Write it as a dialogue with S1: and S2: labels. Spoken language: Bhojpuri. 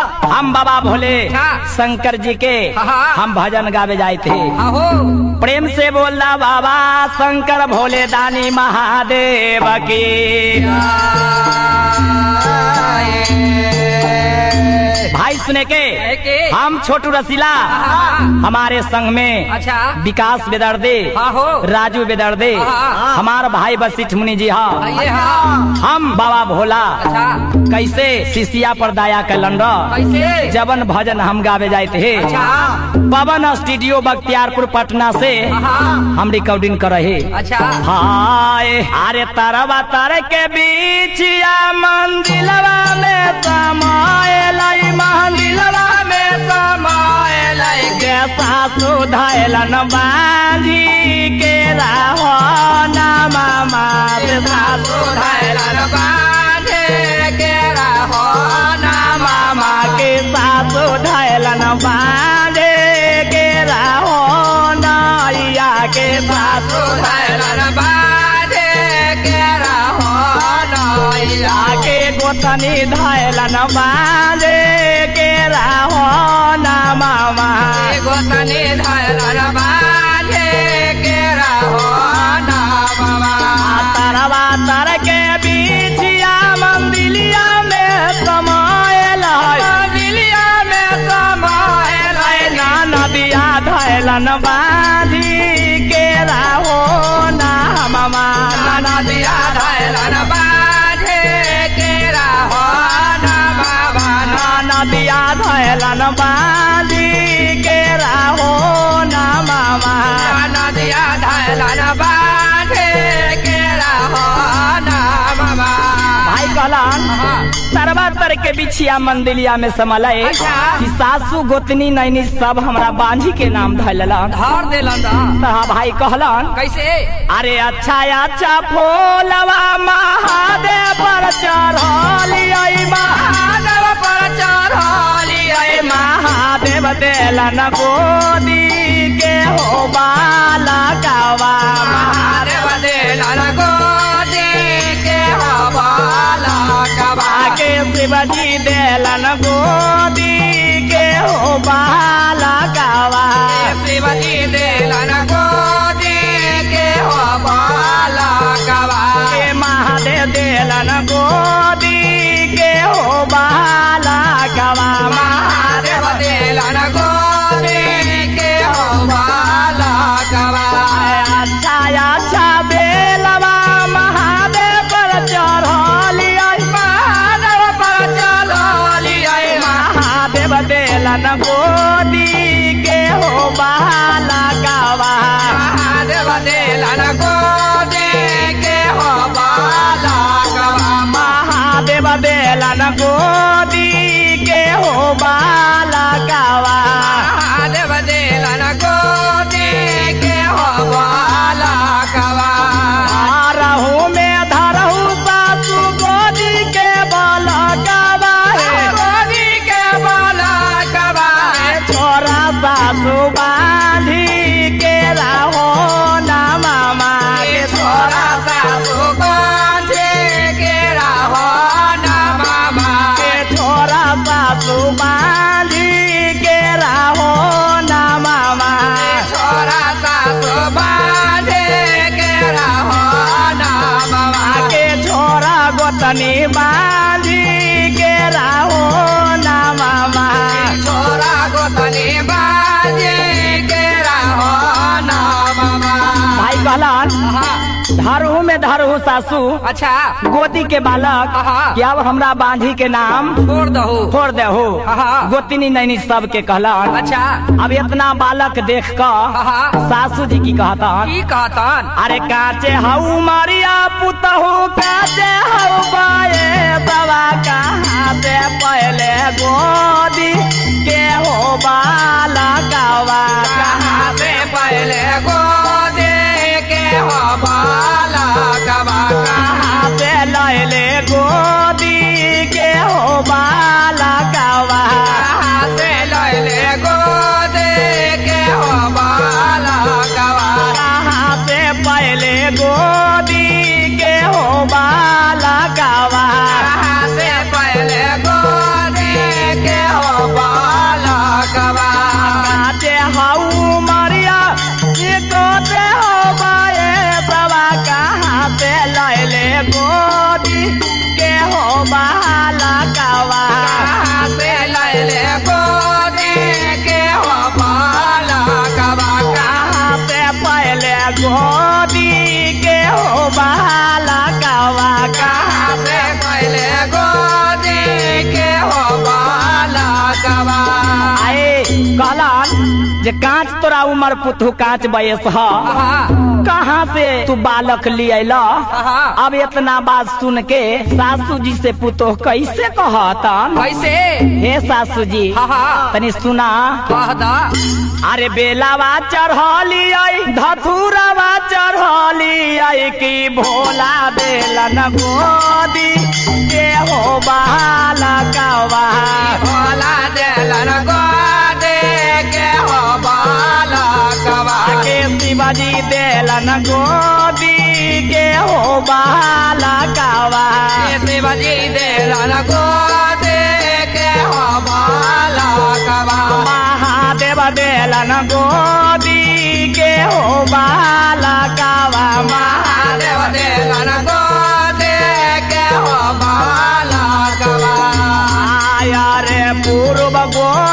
S1: हम बाबा भोले
S2: हाँ।
S1: शंकर जी के
S2: हाँ।
S1: हम भजन गावे जाए थे
S2: आहो
S1: प्रेम से बोलना बाबा शंकर भोले दानी महादेव की भाई सुने के
S2: के
S1: हम छोटू रसीला
S2: हाँ।
S1: हमारे संग में
S2: अच्छा
S1: विकास बेदर्दे
S2: आहो
S1: राजू बेदर्दे
S2: हाँ।
S1: हमार भाई वशिष्ठ मुनि जी हाँ
S2: आइए हाँ
S1: हम बाबा भोला
S2: अच्छा
S1: कैसे शिशिया पर दाया कैलन
S2: कैसे
S1: जबन भजन हम गावे जाए थे
S2: अच्छा
S1: पवन स्टूडियो बख्तियारपुर पटना से
S2: हाँ
S1: हम रिकॉर्डिंग कर रहे
S2: अच्छा
S1: हाय अरे तरवा तर के बीच या मंदिलवा में समायल मंदिलवा में समायल के सासु धैलन बांधी के राहो नामा मात सासु धैलन
S2: बांधे के रहो
S1: नामा मा के सासु धैलन बांधे के राहो नाइया के सासु
S2: सुधैलन बांधे के रहो नैया
S1: आके गोतनी धैलन बांधे के राहो नामा मा
S2: गोतनी धैलन बांधे के रहो ना बाबा
S1: तरवा तर के बीचिया मंदिलिया में समायल
S2: दिलिया में समायल
S1: ना नदिया धैलन बांधी के राहो नामा मा
S2: नदिया धैलन बांधे के रहो ना बाबा
S1: ना नदिया धैलन बांधी के राहो नामा मा
S2: नदिया धैलन बांधे के रहो ना बाबा
S1: भाई कहलन तरवा तर के बिछिया मंदिलिया में समलय
S2: अच्छा।
S1: कि सासू गोतनी नैनी सब हमरा बांझी के नाम धैलन
S2: धर देलन दा
S1: तहा भाई कहलन
S2: कैसे
S1: अरे अच्छा अच्छा फूलवा महादेव पर चढ़लियै
S2: महादेव पर चढ़लियै
S1: महादेव देलन गोदी के हो बाला कावा
S2: महादेव देलन गोदी के हवाला कबा
S1: के शिवजी देलन गोदी के हो बाला कावा
S2: शिवजी देलन गोदी के हवाला कबा
S1: के महादेव देलन गोदी के हो बाला कावा
S2: महादेव देलन गोदी के हवाला कबा
S1: अच्छा अच्छा बेलवा महादेव पर चढ़लियै
S2: महादेव पर चढ़लियै
S1: महादेव देलन गोदी के हो बाला कावा
S2: महादेव देलन गोदी के हवाला कबा
S1: महादेव देलन गोदी के हो बाला कावा
S2: महादेव देलन गोदी के हवाला कबा
S1: रहू में धरहू सासू गोदी के बाला कावा
S2: गोदी के बाला कबा
S1: छोरा सासू बांधी के रहो ना मामा के
S2: छोरा सासु गोदी के रहो ना मामा
S1: के छोरा सासू बांधी के रहो ना मामा
S2: छोरा सासु बांधे के रहो ना मामा
S1: के छोरा गोतनी बांधी के रहो ना मामा
S2: छोरा गोतनी बाजे के रहो ना मामा
S1: भाई कहलन
S2: हाँ,
S1: धरहू में धरहू सासू
S2: अच्छा
S1: गोदी के बालक
S2: हाँ।
S1: क्या अब हमरा बांधी के नाम
S2: छोड़ दहो
S1: छोड़ दे हो
S2: हाँ।
S1: गोतनी नैनी सब के कहलन
S2: अच्छा
S1: अब इतना बालक देख कर
S2: हाँ।
S1: सासू जी की कहतन
S2: की कहतन
S1: अरे काचे हऊ मारिया पुतहू काचे हऊ बाए दवा कहाँ से पहले गोदी के हो बाला कावा
S2: कहाँ से पहले गोदे के हो बाला कबा
S1: कहाँ से लैले गोदी के हो बाला कावा
S2: कहाँ से लैले गोदे के हो बाला कबा
S1: कहाँ से पहले गोदी के हो बाला कावा
S2: कहाँ से पहले गोदे के हो
S1: कावा
S2: कहाँ से लैले गोदी के हो बालकवा
S1: कहाँ से पहले गोदी के हो बाला कावा
S2: कहाँ से पहले गोदी के हो बालकवा
S1: आए कहलन जे कांच तोरा उमर पुतहु कांच बयस ह
S2: आहा,
S1: कहाँ से तू बालक लियल
S2: आहा,
S1: अब इतना बात सुन के सासू जी से पुतोह कैसे कहतन
S2: कैसे
S1: हे सासू जी
S2: हा हा
S1: तनी सुना
S2: कह दा
S1: अरे बेलावा चढ़ली आई धथुरवा चढ़ली आई की भोला देलन गोदी के हो बाला कावा
S2: भोला देलन गोदी के हो बालकवा
S1: के शिवाजी देलन गोदी के हो बाला कावा
S2: शिवजी देलन गोदी के हो बालकवा
S1: महादेव देलन गोदी के हो बाला कावा
S2: महादेव देलन गोदी के हो बालकवा
S1: आया रे पूर्व गो